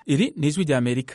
iri ni ijwi rya amerika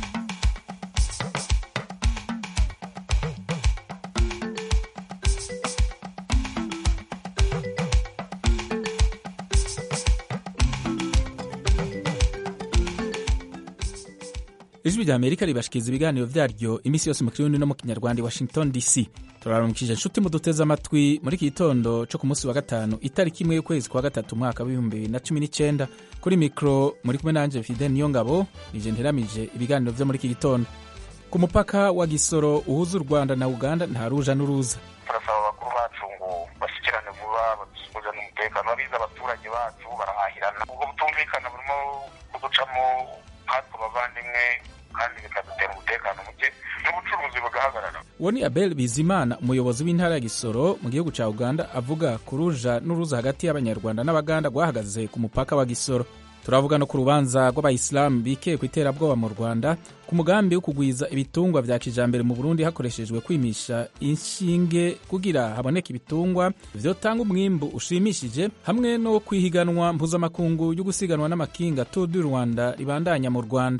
ijwi rya amerika ribashikiriza ibiganiro vyaryo iminsi yose mu kirundi no mu kinyarwanda i washington dc turarumukije inshuti muduteze amatwi muri iki gitondo co ku munsi wa gatanu itariki imwe y'ukwezi kwa gatatu umwaka w'ibihumbi bibiri na cumi n'icenda kuri mikro muri kumwe nanje fidel niyongabo nije nteramije ibiganiro vyo muri iki gitondo ku mupaka wa gisoro uhuza u rwanda na uganda nta ruja n'uruza turasaba abakuru bacu ngo bashyikirane vuba badusubizane umutekano babizi abaturage bacu barahahirana ubwo butumvikana burimo kuducamo hatwe abavandimwe kandi bikadutera umutekano muke n'ubucuruzi bugahagarara uwo ni abel bizimana umuyobozi w'intara ya gisoro mu gihugu ca uganda avuga ku ruja n'uruza hagati y'abanyarwanda n'abaganda rwahagaze ku mupaka wa gisoro turavuga no ku rubanza rw'abayisilamu bikeye ku iterabwoba mu rwanda ku mugambi wo kugwiza ibitungwa vya kijambere mu burundi hakoreshejwe kwimisha inshinge kugira haboneke ibitungwa vyotanga umwimbu ushimishije hamwe no kwihiganwa mpuzamakungu yo gusiganwa n'amakinga tour du rwanda ribandanya mu rwanda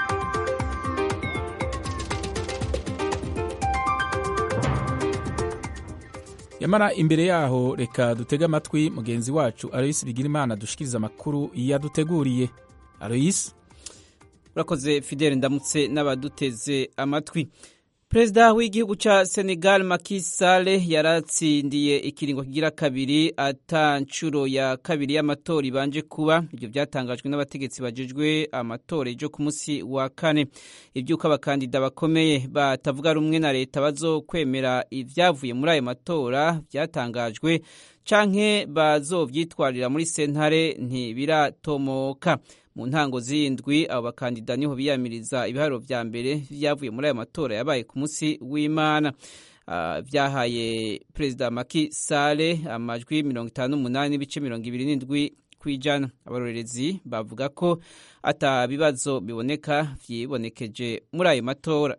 yamara imbere yaho reka dutege amatwi mugenzi wacu aloyisi bigirimana dushikiriza amakuru yaduteguriye aloyisi urakoze fidele ndamutse n'abaduteze amatwi perezida w'igihugu cya senegal Macky Sall yaratsindiye ikiringo kigira kabiri ata nshuro ya kabiri y'amatora ibanje kuba ibyo byatangajwe n'abategetsi bajejwe amatora ejo ku munsi wa kane iby'uko abakandida bakomeye batavuga rumwe na leta bazokwemera ibyavuye muri ayo matora byatangajwe canke bazovyitwarira muri sentare ntibiratomoka mu ntango z'indwi abo bakandida niho biyamiriza ibiharuro vya mbere vyavuye muri ayo matora yabaye ku munsi w'imana uh, vyahaye perezida Macky Sall amajwi mirongo itanu n'umunani n'ibice mirongo ibiri n'indwi kw'ijana abarorerezi bavuga ko ata bibazo biboneka vyibonekeje muri ayo matora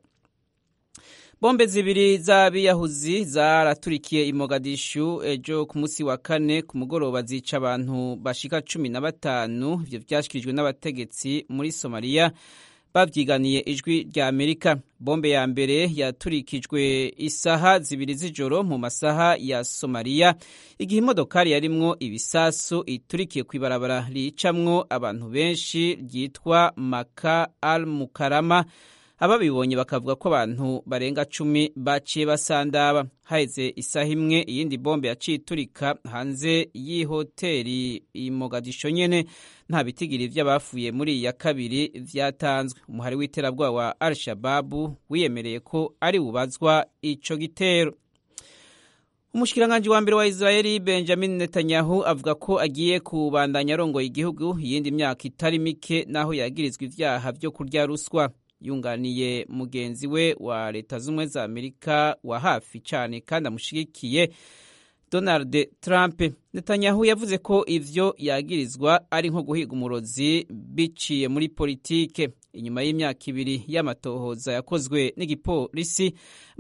bombe zibiri z'abiyahuzi zaraturikiye i Mogadishu ejo ku munsi wa kane ku mugoroba zica abantu bashika cumi na batanu ivyo vyashikirijwe n'abategetsi muri Somalia bavyiganiye ijwi rya Amerika bombe ya mbere yaturikijwe isaha zibiri z'ijoro mu masaha ya Somalia igihe imodokari yarimwo ibisasu iturikiye kw'ibarabara ricamwo abantu benshi ryitwa Maka al Mukarama ababibonye bakavuga ko abantu barenga cumi baciye basandaba haheze isaha imwe iyindi bombe yaciye iturika hanze y'ihoteri i Mogadisho nyene nta bitigiri vy'abafuye muri iya kabiri vyatanzwe umuhari w'iterabwoba wa al shababu wiyemereye ko ari bubazwa ico gitero umushikiranganji wa mbere wa Israeli Benjamin Netanyahu avuga ko agiye kubandanya arongoye igihugu iyindi myaka itari mike naho yagirizwa ivyaha vyo kurya ruswa yunganiye mugenzi we wa leta z'ubumwe za amerika wa hafi cyane kandi amushigikiye donald trump netanyahu yavuze ko ivyo yagirizwa ari nko guhiga umurozi biciye muri politike inyuma y'imyaka ibiri y'amatohoza yakozwe n'igipolisi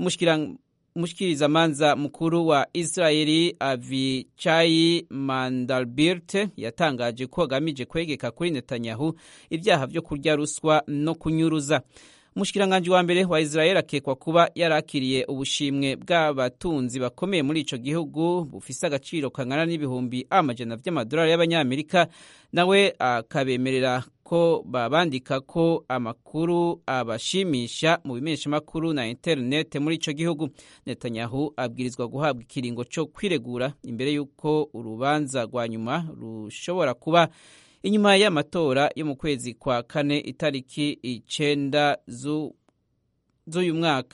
umushikirizamanza mukuru wa israeli avichai mandalbirt yatangaje ko agamije kwegeka kuri netanyahu ibyaha vyo kurya ruswa no kunyuruza umushikiranganji wa mbere wa israeli akekwa kuba yarakiriye ubushimwe bw'abatunzi bakomeye muri ico gihugu bufise agaciro kangana n'ibihumbi amajana vy'amadolari y'abanyamerika nawe akabemerera ko babandika ko amakuru abashimisha mu bimenyeshamakuru na interinete muri ico gihugu netanyahu abwirizwa guhabwa ikiringo co kwiregura imbere y'uko urubanza rwa nyuma rushobora kuba inyuma y'amatora yo mu kwezi kwa kane itariki icenda z'uyu mwaka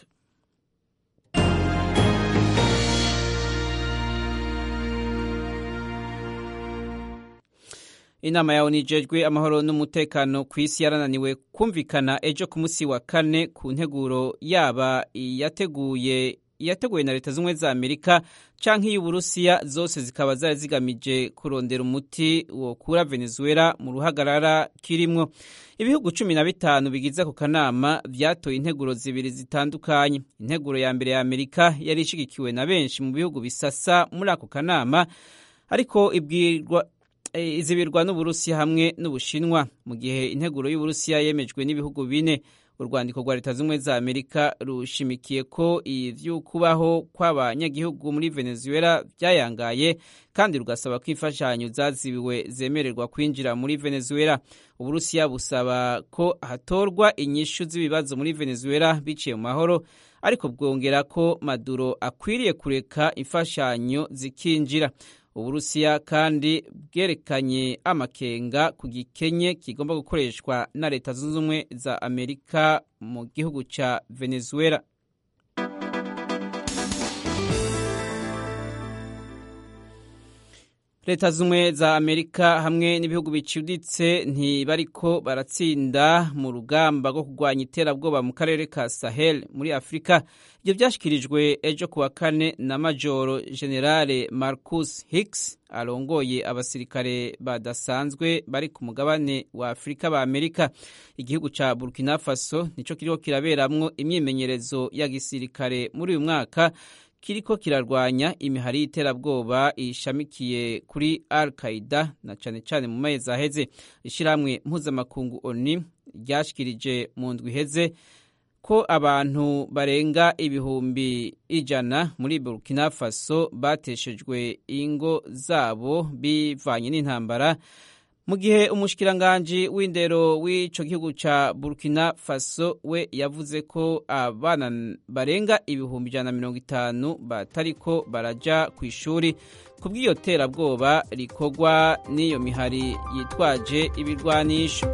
inama yawe nijejwe amahoro n'umutekano ku isi yarananiwe kumvikana ejo ku munsi wa kane ku nteguro yaba yateguye yateguwe na leta z'ubumwe za amerika canke iy'uburusiya zose zikaba zari zigamije kurondera umuti wokura venezuela mu ruhagarara kirimwo ibihugu cumi na bitanu bigize ako kanama vyatoye integuro zibiri zitandukanye integuro ya mbere ya amerika yari ishigikiwe na benshi mu bihugu bisasa muri ako kanama ariko ibwirwa izibirwa n'uburusiya hamwe n'ubushinwa mu gihe integuro y'uburusiya yemejwe n'ibihugu bine urwandiko rwa leta z'ubumwe za amerika rushimikiye ko ivy'ukubaho kw'abanyagihugu muri venezuela vyayangaye kandi rugasaba ko imfashanyo zazibiwe zemererwa kwinjira muri venezuela uburusiya busaba ko hatorwa inyishu z'ibibazo muri venezuela biciye mu mahoro ariko bwongera ko maduro akwiriye kureka imfashanyo zikinjira uburusiya kandi bwerekanye amakenga ku gikenye kigomba gukoreshwa na leta zunze ubumwe za amerika mu gihugu ca venezuela leta z'ubumwe za amerika hamwe n'ibihugu bicuditse ntibariko baratsinda mu rugamba rwo kurwanya iterabwoba mu karere ka sahel muri afurika ibyo byashyikirijwe ejo ku wa kane na majoro generale marcus hicks arongoye abasirikare badasanzwe bari ku mugabane wa afurika ba amerika igihugu ca burkina faso nico kiriko kiraberamwo imyimenyerezo ya gisirikare muri uyu mwaka kiriko kirarwanya imihari y'iterabwoba ishamikiye kuri al qaida na cane cane mu mezi aheze ishirahamwe mpuzamakungu oni ryashikirije mu ndwi iheze ko abantu barenga ibihumbi ijana muri burkina faso bateshejwe ingo zabo bivanye n'intambara mu gihe umushikiranganji w'indero w'ico gihugu ca burkina faso we yavuze ko abana barenga ibihumbi ijana na mirongo itanu batariko baraja ku ishuri ku bw'iyo terabwoba rikorwa n'iyo mihari yitwaje ibirwanisho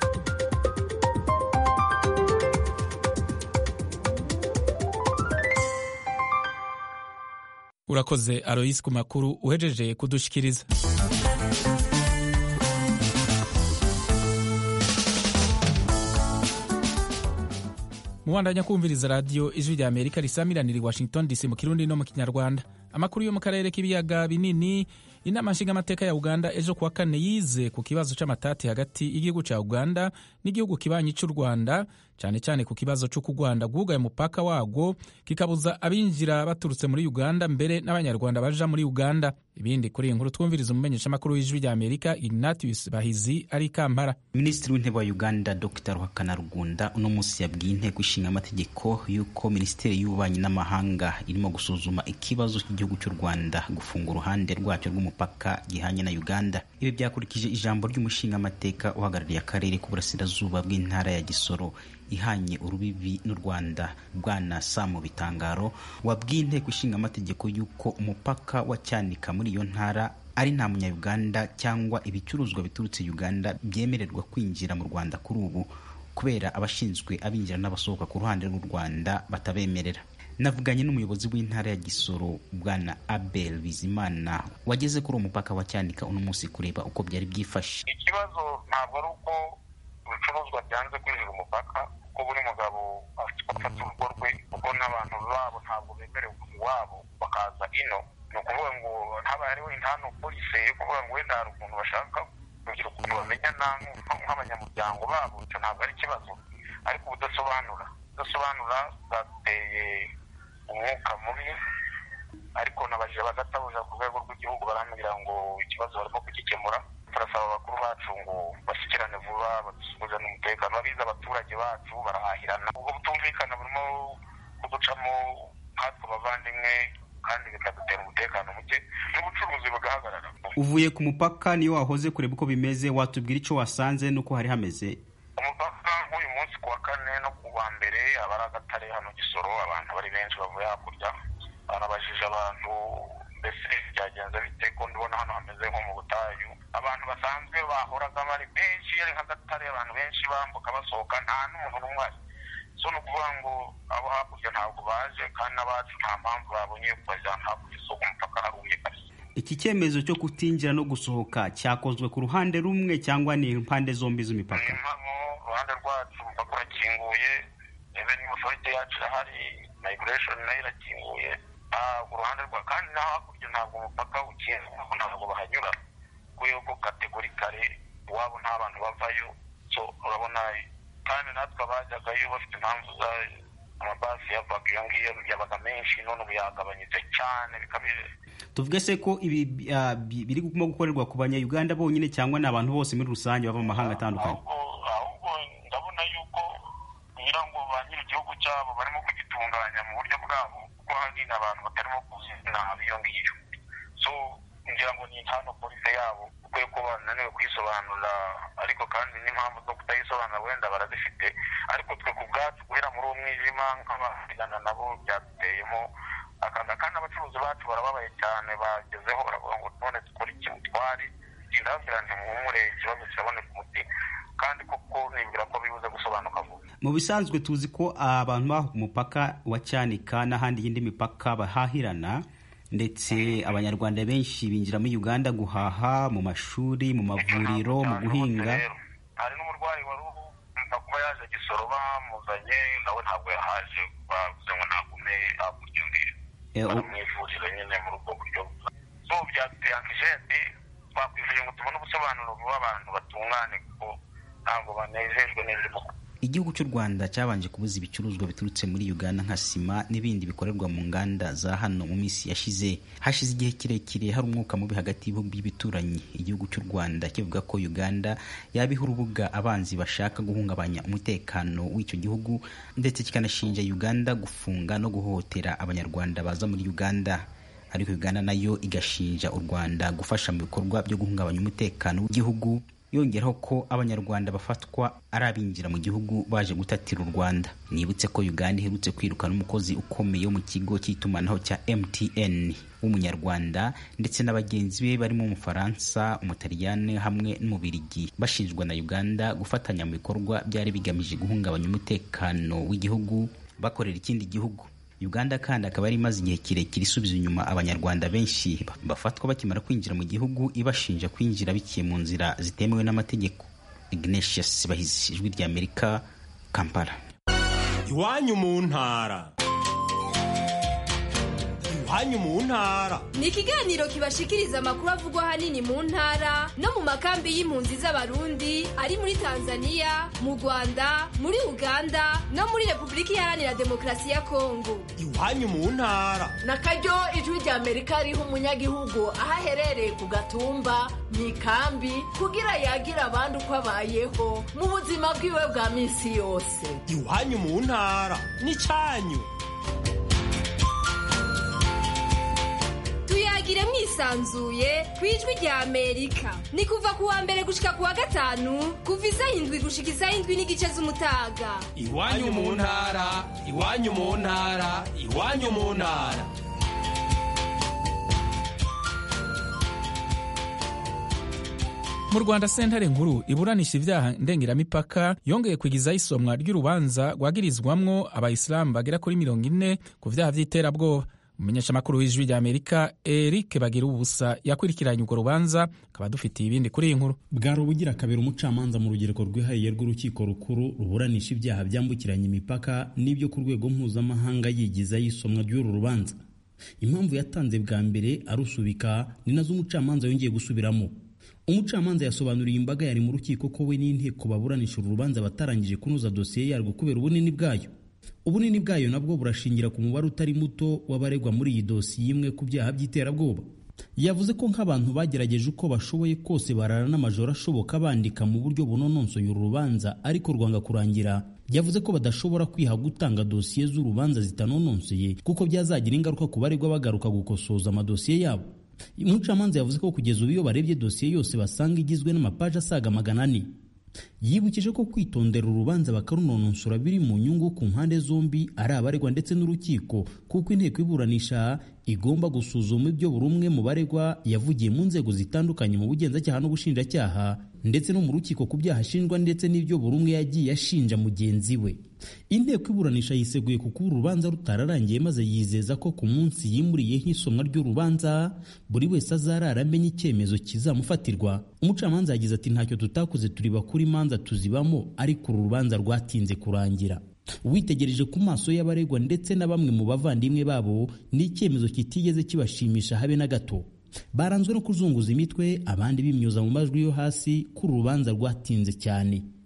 urakoze aroyisi ku makuru uhejeje kudushikiriza mubandanya kumviriza radiyo ijwi rya amerika risamiranira i washington dc mu kirundi no mu kinyarwanda amakuru yo mu karere k'ibiyaga binini inama nshingamateka ya uganda ejo kuwa kane yize ku kibazo c'amatati hagati y'igihugu ca uganda n'igihugu kibanyi c'u rwanda cyane cyane ku kibazo c'uko u rwanda rwugaye umupaka warwo kikabuza abinjira baturutse muri uganda mbere n'abanyarwanda baja muri uganda ibindi kuri iyi nkuru twumviriza umumenyeshamakuru w'ijwi rya amerika ignatius bahizi ari kampara minisitiri w'intebe wa uganda dr ruhakana rugunda uno munsi yabwiye inteko ishinga amategeko y'uko minisiteri y'ububanyi n'amahanga irimo gusuzuma ikibazo cy'igihugu cy'u rwanda gufunga uruhande rwacyo rw'umupaka gihanye na uganda ibi byakurikije ijambo ry'umushingamateka uhagarariye akarere k'uburasirazuba bw'intara ya gisoro ihanye urubibi n'u rwanda bwana samu bitangaro wabwiye inteko ishinga amategeko y'uko umupaka wa cyanika muri iyo ntara ari nta munyayuganda cyangwa ibicuruzwa biturutse uganda byemererwa kwinjira mu rwanda kuri ubu kubera abashinzwe abinjira n'abasohoka ku ruhande rw'u rwanda batabemerera navuganye n'umuyobozi w'intara ya gisoro bwana abel bizimana wageze kuri uwo mupaka wa cyanika uno munsi kureba uko byari byifashe ikibazo ntabwo ari uko ibicuruzwa byanze kwinjira umupaka ko buri mugabo afata urugo rwe kuko n'abantu babo ntabwo bemerewe iwabo bakaza ino ni ukuvuga ngo haba hariho intano polisi yo kuvuga ngo wenda hari ukuntu bashaka kugira ukuntu bamenyana nk'abanyamuryango babo icyo ntabwo ari ikibazo ariko ubudasobanura udasobanura bwateye umwuka mubi ariko nabajije bagatabuja ku rwego rw'igihugu barambwira ngo ikibazo barimo kugikemura turasaba abakuru bacu ngo bashyikirane vuba badusubize n'umutekano babize abaturage bacu barahahirana ubwo butumvikana burimo kuducamo nkatwe abavandimwe kandi bikadutera umutekano muke n'ubucuruzi bugahagarara uvuye ku mupaka niyo wahoze kureba uko bimeze watubwira icyo wasanze n'uko hari hameze umupaka nk'uyu munsi ku wa kane no ku wa mbere aba ari agatare hano gisoro abantu bari benshi bavuye hakurya banabajije abantu mbese byagenze bite ko ndibona hano hameze nko mu butayu abantu basanzwe bahoraga bari benshi ari nk'agatare abantu benshi bambuka basohoka nta n'umuntu n'umwe uhari so ni ukuvuga ngo abo hakurya ntabwo baje kandi n'abacu nta mpamvu babonye yo kubajyana hakurya isoko umupaka harumye kabisa iki cyemezo cyo kutinjira no gusohoka cyakozwe ku ruhande rumwe cyangwa ni impande zombi z'imipaka ni impamo uruhande rwacu umupaka urakinguye revenue authority yacu irahari migration nayo irakinguye ntabwo uruhande rwa kandi no hakurya ntabwo umupaka ukinguye ntabwo bahanyura kubera ko kategorikare iwabo nta bantu bavayo so urabona kandi natwe abajyagayo bafite impamvu amabasi yavaga iyo ngiyo yabaga menshi none ubu yagabanyije cyane bikabije tuvuge se ko ibi ah, bi- birimo gukorerwa ku banyayuganda bonyine cyangwa ni abantu bose muri rusange bava mu mahanga atandukanye ahubwo ahubwo ndabona yuko kugira ngo ba nyiri igihugu cyabo barimo kugitunganya mu buryo bwabo kuko hari n'abantu batarimo kuzina iyo ngiyo so ngira ngo ni hano polisi yabo ukwiye ko bananiwe kuyisobanura ariko kandi n'impamvu zo kutayisobanura wenda barazifite ariko twe ku bwacu guhera muri uwo mwijima nk'abasigana nabo byaduteyemo akaga kandi abacuruzi bacu barababaye cyane bagezeho baravuga ngo none dukora iki twari ndababwira nti muhumure ikibazo kiraboneka umuti kandi koko nibwira ko bibuze gusobanuka vuba mu bisanzwe tuzi ko abantu baho ku mupaka wa cyanika n'ahandi y'indi mipaka bahahirana ndetse abanyarwanda benshi binjira muri uganda guhaha mu mashuri mu mavuriro mu guhinga Rero, hari n'umurwayi wari uva kuba yaje gisoro bamuzanye nawe ntabwo yahaje bavuze ngo nagume hakurya undi Eh, u- baramwifurira nyine muri ubwo buryo so byaduteye ankishenti twakwifuje ngo tubone ubusobanuro vuba abantu batungane kuko ntabwo banejejwe n'ibirimo igihugu cy'u rwanda cyabanje kubuza ibicuruzwa biturutse muri uganda nka sima n'ibindi bikorerwa mu nganda za hano mu minsi yashize hashize igihe kirekire hari umwuka mubi hagati y'ibihugu by'ibituranyi igihugu cy'u rwanda kivuga ko uganda yabiha urubuga abanzi bashaka guhungabanya umutekano w'icyo gihugu ndetse kikanashinja uganda gufunga no guhohotera abanyarwanda baza muri uganda ariko uganda nayo igashinja u rwanda gufasha mu bikorwa byo guhungabanya umutekano w'igihugu yongeraho ko abanyarwanda bafatwa ari abinjira mu gihugu baje gutatira u rwanda nibutse ko uganda iherutse kwirukana umukozi ukomeye wo mu kigo cy'itumanaho cya mtn w'umunyarwanda ndetse na bagenzi be barimo umufaransa umutaliyani hamwe n'umubirigi bashinjwa na uganda gufatanya mu bikorwa byari bigamije guhungabanya umutekano w'igihugu bakorera ikindi gihugu uganda kandi akaba yari imaze igihe kirekire isubiza inyuma abanyarwanda benshi bafatwa bakimara kwinjira mu gihugu ibashinja kwinjira biciye mu nzira zitemewe n'amategeko ignatius bahizi ijwi ry'amerika kampala iwanyu mu ntara iwanyu mu ntara ni ikiganiro kibashikiriza amakuru avugwa ahanini mu ntara no mu makambi y'impunzi z'abarundi ari muri tanzania mu rwanda muri uganda no muri repubulika iharanira demokarasi ya kongo iwanyu mu ntara na karyo ijwi rya amerika riha umunyagihugu aho aherereye ku gatumba mu ikambi kugira yagira abandi uko abayeho mu buzima bwiwe bwa minsi yose iwanyu mu ntara n'icyanyu tuyagire mwisanzuye ku ijwi rya amerika ni kuva ku wa mbere gushika ku wa gatanu kuva isaha indwi gushika isaha indwi n'igice z'umutaga iwanyu mu ntara iwanyu mu ntara iwanyu mu ntara mu rwanda sentare nkuru iburanisha ibyaha ndengeramipaka yongeye kwigizaho isomwa ry'urubanza rwagirizwamwo abayisilamu bagera kuri mirongo ine ku byaha by'iterabwoba umumenyeshamakuru w'ijwi rya amerika eric bagira ubusa yakurikiranye urwo rubanza akaba dufitiye ibindi kuri iyi nkuru bwari ubugira kabiri umucamanza mu rugereko rwihariye rw'urukiko rukuru ruburanisha ibyaha byambukiranya imipaka n'ibyo ku rwego mpuzamahanga yigizaho isomwa ry'uru rubanza impamvu yatanze bwa mbere arusubika ni nazo umucamanza yongeye gusubiramo umucamanza yasobanuriye imbaga yari mu rukiko ko we n'inteko baburanisha uru rubanza batarangije kunoza dosiye yarwo kubera ubunini bwayo ubunini bwayo nabwo burashingira ku mubare utari muto w'abaregwa muri iyi dosiye imwe ku byaha by'iterabwoba yavuze ko nk'abantu bagerageje uko bashoboye kose barara n'amajoro ashoboka bandika mu buryo bunononsoye uru rubanza ariko rwanga kurangira yavuze ko badashobora kwiha gutanga dosiye z'urubanza zitanononsoye kuko byazagira ingaruka ku baregwa bagaruka gukosoza amadosiye yabo umucamanza yavuze ko kugeza ubu iyo barebye dosiye yose basanga igizwe n'amapaji asaga magana ane yibukije ko kwitondera urubanza bakarunononsora biri mu nyungu ku mpande zombi ari abaregwa ndetse n'urukiko kuko inteko iburanisha igomba gusuzuma ibyo buri umwe mu baregwa yavugiye mu nzego zitandukanye mu bugenzacyaha n'ubushinjacyaha ndetse no mu rukiko ku byaha ashinjwa ndetse n'ibyo buri umwe yagiye ashinja mugenzi we inteko iburanisha yiseguye ku kuba urubanza rutararangiye maze yizeza ko ku munsi yimuriyeho isomwa ry'urubanza buri wese azarara amenya icyemezo kizamufatirwa umucamanza yagize ati ntacyo tutakoze turi bakuru imanza tuzibamo ariko uru rubanza rwatinze kurangira witegereje ku maso y'abaregwa ndetse na bamwe mu bavandimwe babo ni icyemezo kitigeze kibashimisha habe na gato baranzwe no kuzunguza imitwe abandi bimyoza mu majwi yo hasi ko uru rubanza rwatinze cyane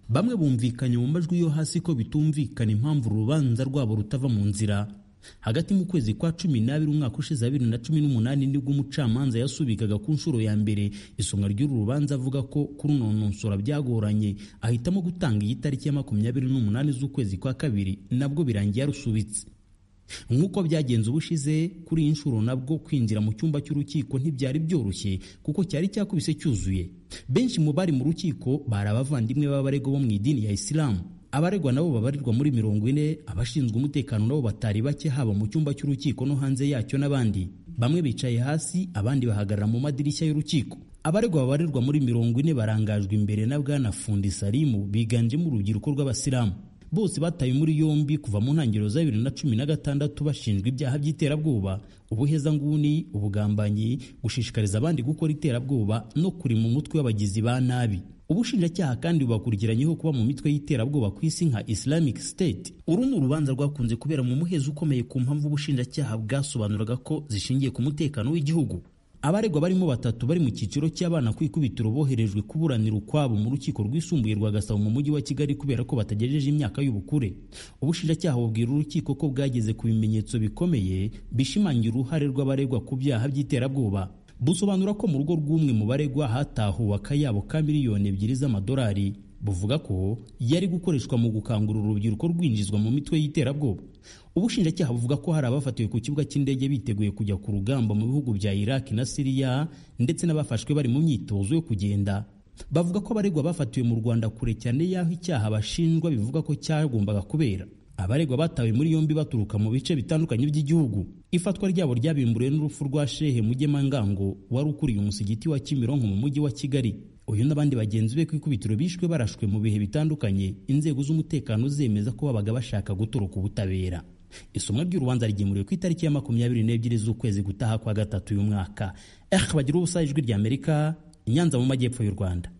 bamwe bumvikanye mu majwi yo hasi ko bitumvikana impamvu urubanza rwabo rutava mu nzira hagati mu kwezi kwa cumi n'abiri umwaka ushize wa bibiri na cumi n'umunani nibwo umucamanza yasubikaga ku nshuro ya mbere isomwa ry'uru rubanza avuga ko kurunononsora byagoranye ahitamo gutanga iyi tariki ya makumyabiri n'umunani z'ukwezi kwa kabiri nabwo birangiye yarusubitse nk'uko byagenze ubushize kuri iyi nshuro nabwo kwinjira mu cyumba cy'urukiko ntibyari byoroshye kuko cyari cyakubise cyuzuye benshi mu bari mu rukiko bari abavandimwe b'abaregwa bo mu idini ya isilamu abaregwa nabo babarirwa muri mirongo ine abashinzwe umutekano nabo batari bake haba mu cyumba cy'urukiko no hanze yacyo n'abandi bamwe bicaye hasi abandi bahagarara mu madirishya y'urukiko abaregwa babarirwa muri mirongo ine barangajwe imbere na bwana fundi salimu biganjemo urubyiruko rw'abasilamu bose batawe muri yombi kuva mu ntangiriro za bibiri na cumi na gatandatu bashinjwa ibyaha by'iterabwoba ubuhezanguni ubugambanyi gushishikariza abandi gukora iterabwoba no kuri mu mutwe w'abagizi ba nabi ubushinjacyaha kandi bubakurikiranyeho kuba mu mitwe y'iterabwoba ku isi nka islamic state uru ni urubanza rwakunze kubera mu muhezo ukomeye ku mpamvu ubushinjacyaha bwasobanuraga ko zishingiye ku mutekano w'igihugu abaregwa barimo batatu bari mu cyiciro cy'abana ku ikubitiro boherejwe kuburanira ukwabo mu rukiko rwisumbuye rwa gasabo mu mujyi wa kigali kubera ko batagejeje imyaka y'ubukure ubushinjacyaha bubwira urukiko ko bwageze ku bimenyetso bikomeye bishimangira uruhare rw'abaregwa ku byaha by'iterabwoba busobanura ko mu rugo rw'umwe mu baregwa hatahuwe akayabo ka miliyoni ebyiri z'amadolari buvuga ko yari gukoreshwa mu gukangurira urubyiruko rwinjizwa mu mitwe y'iterabwoba ubushinjacyaha buvuga ko hari abafatiwe ku kibuga cy'indege biteguye kujya ku rugamba mu bihugu bya iraki na siriya ndetse n'abafashwe bari mu myitozo yo kugenda bavuga ko abaregwa bafatiwe mu rwanda kure cyane y'aho icyaha bashinjwa bivuga ko cyagombaga kubera abaregwa batawe muri yombi baturuka mu bice bitandukanye by'igihugu ifatwa ryabo ryabimburiwe n'urupfu rwa shehe mugemangango wari ukuriye umusigiti wa kimironko mu mujyi wa kigali uyu n'abandi bagenzi be ku ikubitiro bishwe barashwe mu bihe bitandukanye inzego z'umutekano zemeza ko babaga bashaka gutoroka ubutabera isomwa ry'urubanza rigemuriwe ku itariki ya makumyabiri n'ebyiri z'ukwezi gutaha kwa gatatu uyu mwaka eh bagira ubusa ijwi ry'amerika inyanza mu majyepfo y'u rwanda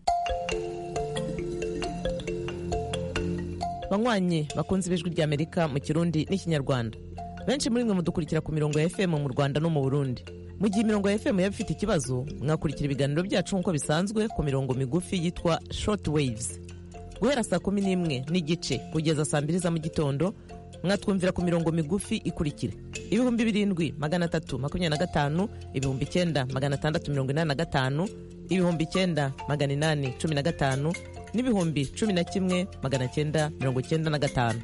banywanyi bakunze ibijwi ry'amerika mu kirundi n'ikinyarwanda benshi muri mwe mudukurikira ku mirongo ya fm mu rwanda no mu burundi mu gihe imirongo ya fm yaba ifite ikibazo mwakurikira ibiganiro byacu nk'uko bisanzwe ku mirongo migufi yitwa short waves guhera saa kumi n'imwe n'igice kugeza saa mbiri za mu gitondo mwatwumvira ku mirongo migufi ikurikira ibihumbi birindwi magana atatu makumyabiri na gatanu ibihumbi icyenda magana atandatu mirongo inani na gatanu ibihumbi icyenda magana inani cumi na gatanu n'ibihumbi cumi na kimwe magana cyenda mirongo cyenda na gatanu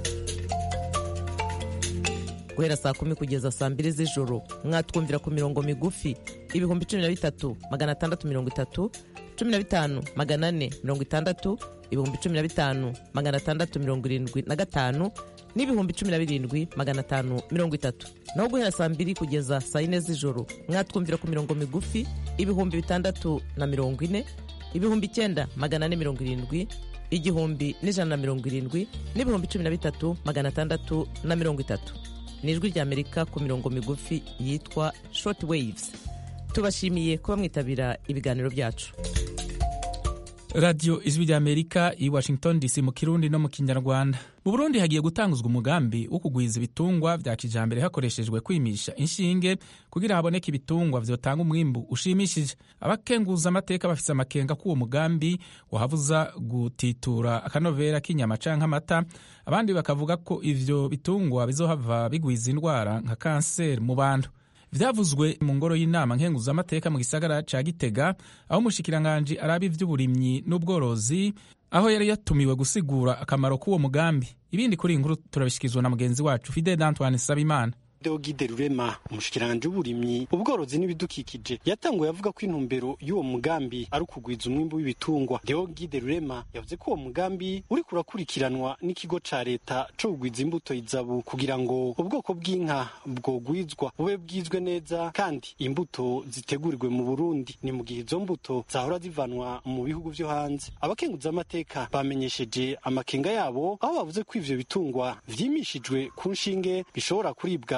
guhera saa kumi kugeza saa mbiri z'ijoro mwatwumvira ku mirongo migufi ibihumbi cumi na bitatu magana atandatu mirongo itatu cumi na bitanu magana ane mirongo itandatu ibihumbi cumi na bitanu magana atandatu mirongo irindwi na gatanu n'ibihumbi cumi na birindwi magana atanu mirongo itatu naho guhera saa mbiri kugeza saa yine z'ijoro mwatwumvira ku mirongo migufi ibihumbi bitandatu na mirongo ine ibihumbi icyenda magana ane mirongo irindwi igihumbi n'ijana na mirongo irindwi n'ibihumbi cumi na bitatu magana atandatu na mirongo itatu ni ijwi ry'amerika ku mirongo migufi yitwa short waves tubashimiye kuba mwitabira ibiganiro byacu radiyo ijwi ry'amerika i washington dc mu kirundi no mu kinyarwanda mu burundi hagiye gutanguzwa umugambi wo kugwiza ibitungwa bya kijambere hakoreshejwe kwimisha inshinge kugira haboneke ibitungwa vyotanga umwimbu ushimishije abakenguza amateka bafise amakenga k'uwo mugambi wahabuza gutitura akanovera k'inyama canke amata abandi bakavuga ko ivyo bitungwa bizohava bigwiza indwara nka kanseri mu bantu vyavuzwe mu ngoro y'inama nkenguzamateka mu gisagara ca gitega aho umushikiranganji araba ivy'uburimyi n'ubworozi aho yari yatumiwe gusigura akamaro k'uwo mugambi ibindi kuri iyi nkuru turabishyikirizwa na mugenzi wacu fidel antoine sabimana Deogide Rurema umushikiranje w'uburimyi ubworozi n'ibidukikije yatanguye avuga ko intumbero y'uwo mugambi ari ukugwiza umwimbu w'ibitungwa Deogide Rurema yavuze ko uwo mugambi uri kurakurikiranwa n'ikigo ca leta co kugwiza imbuto izabu kugira ngo ubwoko bw'inka bwogwizwa bube bwizwe neza kandi imbuto zitegurirwe mu Burundi ni mu gihe izo mbuto zahora zivanwa mu bihugu vyo hanze abakenguza amateka bamenyesheje amakenga yabo aho bavuze ko ivyo bitungwa vyimishijwe ku nshinge bishobora kuribwa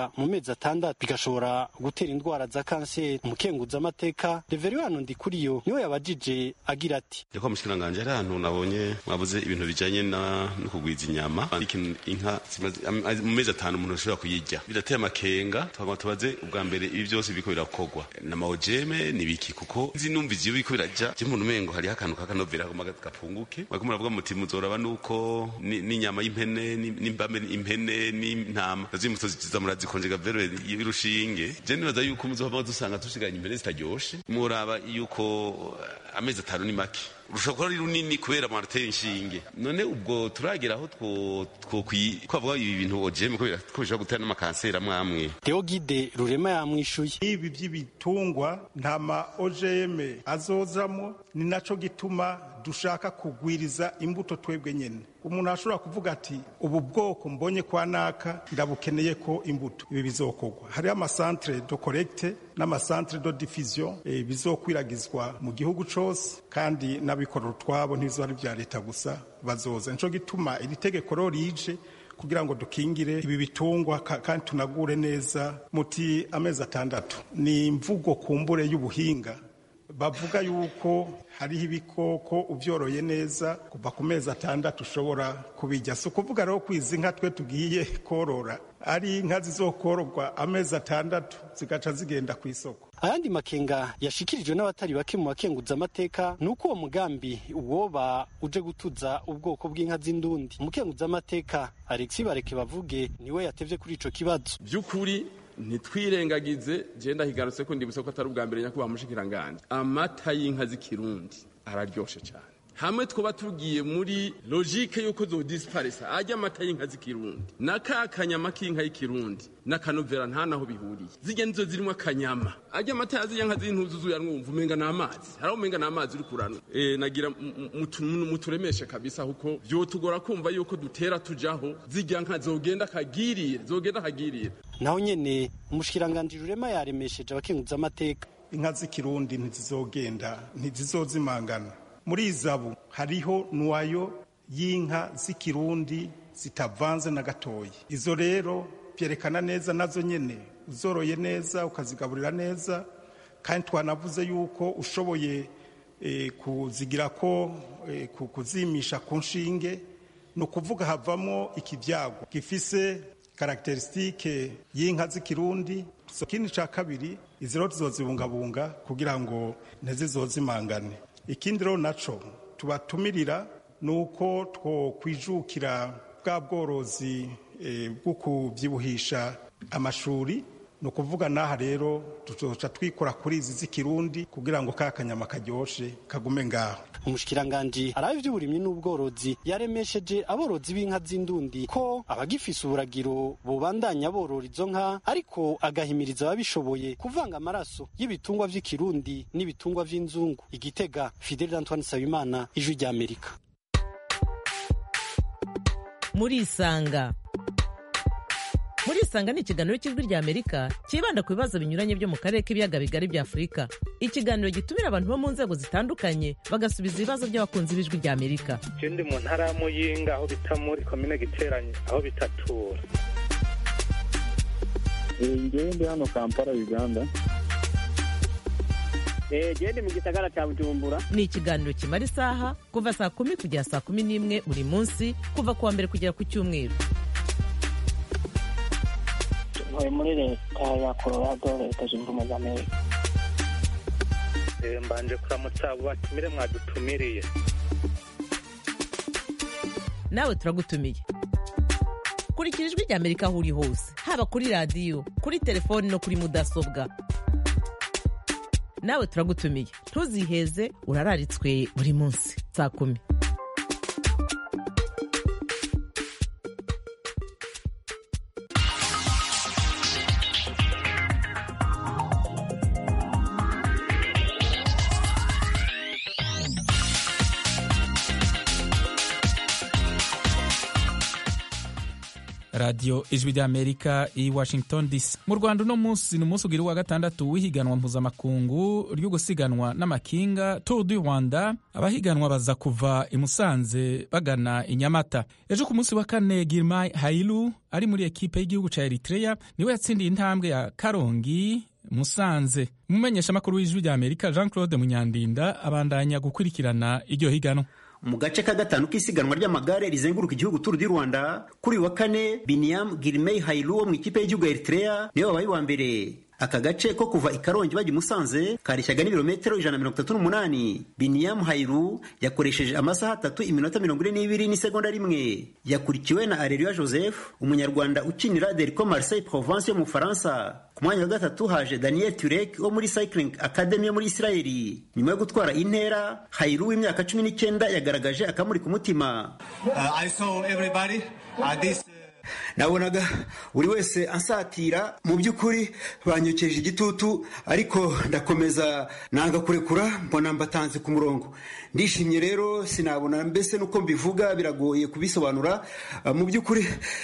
gushika mu mezi atandatu bigashobora gutera indwara za kanseri umukenguzamateka reveriyano ndikuriyo niwe yabajije agira ati reko mushikiranganje ari ahantu nabonye mwabuze ibintu bijanye no kugwiza inyama inka mu mezi atanu umuntu ashobora kuyirya birateye amakenga twagomba tubaze ubwa mbere ibi byose biriko birakorwa n'amawojeme nibiki kuko nzi numvizi iyo biriko biraja je umuntu umengo hariho akantu k'akanovera kagomba gapunguke mwariko muravuga muti muzoraba nuko n'inyama y'impene n'imbame impene n'intama nazo ziza murazikonjega vero y'urushinge je nibaza yuko muzohava dusanga dusiganye impene zitaryoshe muraba yuko amezi atanu ni make urushobora kuba ari runini kubera marateye inshinge none ubwo turagera aho twavuga ibi bintu ojeme ko bishobora gutera n'amakanseri amwe amwe deogide rurema yamwishuye ibi by'ibitungwa nta ma ojeme azozamo ni naco gituma dushaka kugwiriza imbuto twebwe nyene umuntu ashobora kuvuga ati ubu bwoko mbonye kwa naka ndabukeneye ko imbuto ibi bizokorwa hariho amasantere do korekite n'amasantere do difusion e, bizokwiragizwa mu gihugu cose kandi n'abikorera utwabo ntibizo ari vya leta gusa bazoza nico gituma iri tegeko rero rije kugira ngo dukingire ibi bitungwa kandi tunagure neza muti amezi atandatu ni imvugo kumbure y'ubuhinga bavuga yuko hariho ibikoko ubyoroye neza kuva ku mezi atandatu ushobora kubijya si ukuvuga rero ko izi nka twe tugiye korora ari inka zizokororwa amezi atandatu zigaca zigenda ku isoko ayandi makenga yashikirijwe n'abatari bake mu bakenguzamateka ni uko uwo mugambi woba uje gutuza ubwoko bw'inka z'indundi umukenguzamateka alexi bareke bavuge niwe yatevye kuri ico kibazo by'ukuri ntitwirengagize genda higarutse ko ndibutse ko atari ubwa mbere nyakubahwa mushikiranganje amata y'inka z'ikirundi araryoshe cyane hamwe twaba tugiye muri logike yuko zodisiparisa ajya amata y'inka z'ikirundi na ka kanyama k'inka y'ikirundi n'akanovera nta naho bihuriye zijya nizo zirimo akanyama ajya amata yazijya nka z'intuzu zuyanwumva umenga ni amazi hari umenga ni amazi uri kuranwa e, nagira muturemeshe kabisa kuko vyotugora kumva yuko dutera tujaho zijya nka zogenda kagirire zogenda kagirire naho nyene umushikiranganje rurema yaremesheje abakenguzamateka inka z'ikirundi ntizizogenda ntizizozimangana muri izabu hariho nwayo y'inka z'ikirundi zitavanze na gatoya izo rero byerekana neza nazo nyene uzoroye neza ukazigaburira neza kandi twanavuze yuko ushoboye e, kuzigira ko e, kuzimisha ku nshinge ni ukuvuga havamo ikibyago gifise karakterisitike y'inka z'ikirundi ikindi ca kabiri izi rero tuzozibungabunga kugira ngo ntizizozimangane ikindi rero naco tubatumirira ni uko twokwijukira bwa bworozi bwo kubyibuhisha amashuri ni ukuvuga n'aha rero tuzoca twikora kuri izi z'ikirundi kugira ngo ka kanyama karyoshe kagume ngaho umushikiranganji arabe ivy'uburimyi n'ubworozi yaremesheje aborozi b'inka z'indundi ko abagifise uburagiro bobandanya borora izo nka ariko agahimiriza ababishoboye kuvanga amaraso y'ibitungwa vy'ikirundi n'ibitungwa vy'inzungu igitega fidel antoine sabimana ijwi ry'amerika murisanga murisanga ni ikiganiro cy'ijwi ry'amerika cyibanda ku bibazo binyuranye byo mu karere k'ibiyaga bigari bya afurika ikiganiro gitumira abantu bo mu nzego zitandukanye bagasubiza ibibazo by'abakunzi b'ijwi ry'amerika ndi mu ntara ya muyinga aho bita muri komine giteranye aho bitatura ngewe ndi hano kampala uganda gende mu gisagara cya bujumbura ni ikiganiro kimara isaha kuva saa kumi kugera saa kumi n'imwe buri munsi kuva ku wa mbere kugera ku cyumweru ntuye muri leta ya colorado leta zunze ubumwe za amerika mbanje kuramutsa abo batumire mwadutumiriye nawe turagutumiye kurikira ijwi ry'amerika aho uri hose haba kuri radiyo kuri telefoni no kuri mudasobwa nawe turagutumiye ntuziheze urararitswe buri munsi saa kumi radiyo radiyo ijwi ry'amerika i washington dc mu rwanda uno munsi ni umunsi ugira uwa gatandatu w'ihiganwa mpuzamakungu ryo gusiganwa n'amakinga tour du rwanda abahiganwa baza kuva i musanze bagana i nyamata ejo ku munsi wa kane girmay hailu ari muri ekipe y'igihugu cya eritrea niwe yatsindiye intambwe ya karongi musanze umumenyeshamakuru w'ijwi ry'amerika jean claude munyandinda abandanya gukurikirana iryo higanwa mu gace ka gatanu k'isiganwa ry'amagare rizenguruka igihugu turu di rwanda kuri uyu wa kane biniyam girimey hailu wo mu ikipe y'igihugu ya eritrea niwe wabaye uwa mbere aka gace ko kuva i karongi bajya i musanze kareshyaga n'ibirometero ijana na mirongo itatu n'umunani biniyamu hairu yakoresheje amasaha atatu iminota mirongo ine n'ibiri n'isegonda rimwe yakurikiwe na areruya joseph umunyarwanda ukinira derco marseille provence yo mu bufaransa ku mwanya wa gatatu haje daniel turek wo muri cycling academy yo muri isirayeli nyuma yo gutwara intera hairu w'imyaka cumi n'icyenda yagaragaje akamuri ku mutima Uh, I saw everybody at this. nabonaga buri wese ansatira mu by'ukuri banyokeje igitutu ariko ndakomeza nanga kurekura mbona mbatanze ku murongo ndishimye rero sinabona mbese nuko mbivuga biragoye kubisobanura Uh, mu by'ukuri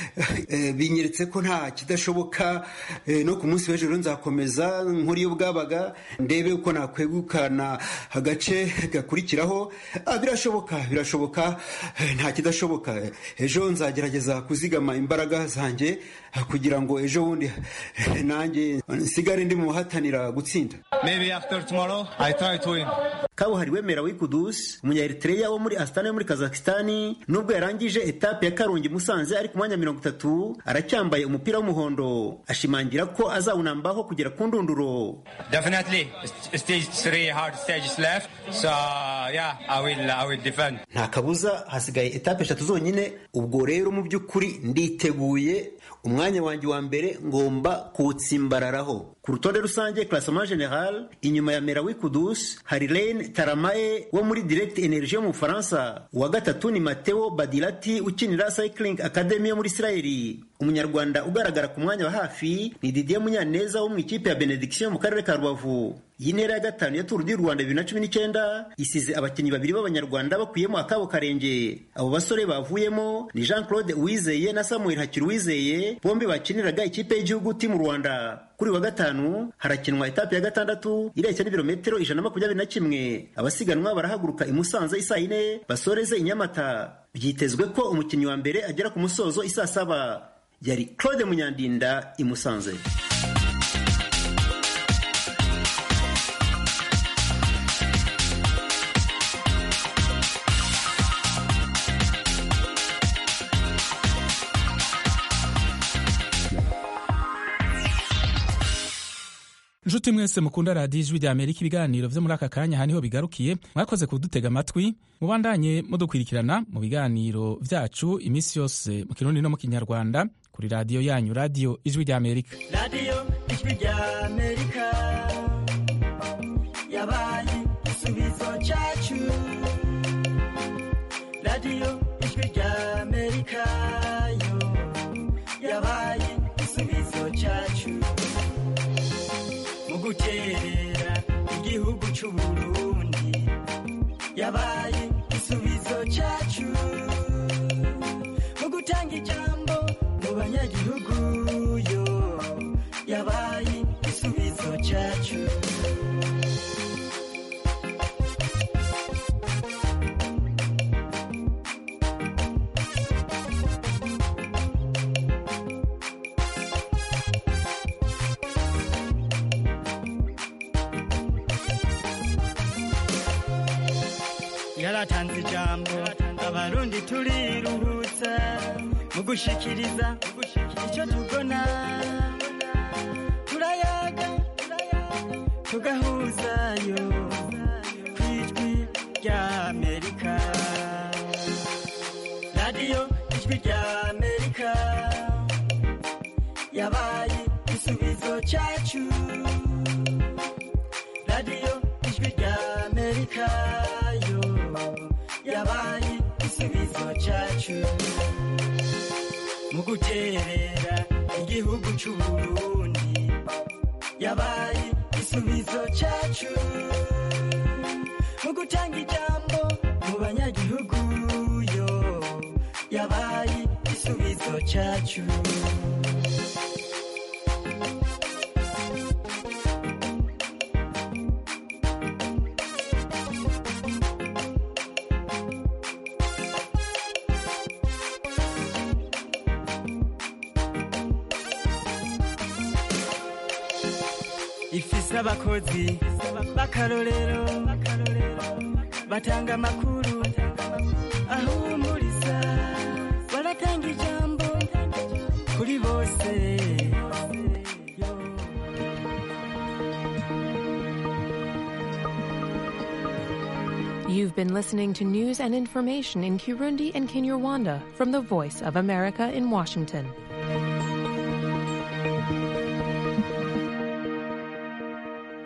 eh, binyeretse ko nta kidashoboka eh, no ku munsi w'ejo rero nzakomeza nkora iyo bwabaga ndebe uko nakwegukana agace gakurikiraho Ah, birashoboka birashoboka eh, nta kidashoboka ejo nzagerageza kuzigama imbaraga zanjye ah, kugira ngo ejo bundi eh, nanjye nsigare ndi mu bahatanira gutsinda Maybe after tomorrow, I try to win. kabuhariwe merawi kudusi umunyaeritreya wo muri astana yo muri kazakistani nubwo yarangije etape ya karongi musanze ari ku mwanya mirongo itatu aracyambaye umupira w'umuhondo ashimangira ko azawunambaho kugera ku ndunduro Definitely, st- stage three hard stages left. So yeah, I will I will defend. nta kabuza hasigaye etape eshatu zonyine ubwo rero mu by'ukuri nditeguye umwanya wanjye wa mbere ngomba kuwutsimbararaho ku rutonde rusange classement general inyuma ya merawi kudus hari ren taramae wo muri direct energie yo mu bufaransa uwa gatatu ni mateo badilati ukinira cycling academy yo muri isirayeli umunyarwanda ugaragara ku mwanya wa hafi ni didier munyaneza wo mu ikipe ya benediction mu karere ka rubavu iyi ntera ya gatanu ya turu di rwanda bibiri na cumi n'icyenda isize abakinnyi babiri b'abanyarwanda bakuyemo akabo karenge abo basore bavuyemo ni jean claude uwizeye na samuel hakiri uwizeye bombi bakiniraga ikipe y'igihugu timu rwanda kuri uyu wa gatanu harakinwa etape ya gatandatu ireshya n'ibirometero ijana na makumyabiri na kimwe abasiganwa barahaguruka i musanze isaa yine basoreze i nyamata byitezwe ko umukinnyi wa mbere agera ku musozo isaa saba yari claude munyandinda i musanze nshuti mwese mukunda radiyo ijwi rya amerika ibiganiro byo muri aka kanya aha niho bigarukiye mwakoze kudutega amatwi mubandanye mudukurikirana mu biganiro byacu iminsi yose mu kirundi no mu kinyarwanda kuri radiyo yanyu radiyo ijwi rya amerika radiyo ijwi rya amerika yabaye igisubizo cyacu radiyo ijwi rya amerika yo yabaye igisubizo cyacu mu guterera igihugu cy'u burundi yabaye igisubizo cyacu mu gutanga ijambo mu banyagihugu yo yabaye igisubizo cyacu yaratanze ijambo abarundi turiruhutsa mu gushikiriza icyo tubona turayaga tugahuzayo ku ijwi rya amerika radiyo ijwi rya amerika yabaye igisubizo cyacu radiyo ijwi rya amerika yo yabaye igisubizo cyacu mu guterera igihugu cy'u burundi yabaye igisubizo cyacu mu gutanga ijambo mu banyagihugu yo yabaye igisubizo cyacu ifise abakozi b'akarorero batanga amakuru ahumuriza baratanga ijambo kuri bose You've been listening to news and information in Kirundi and Kinyarwanda from the Voice of America in Washington.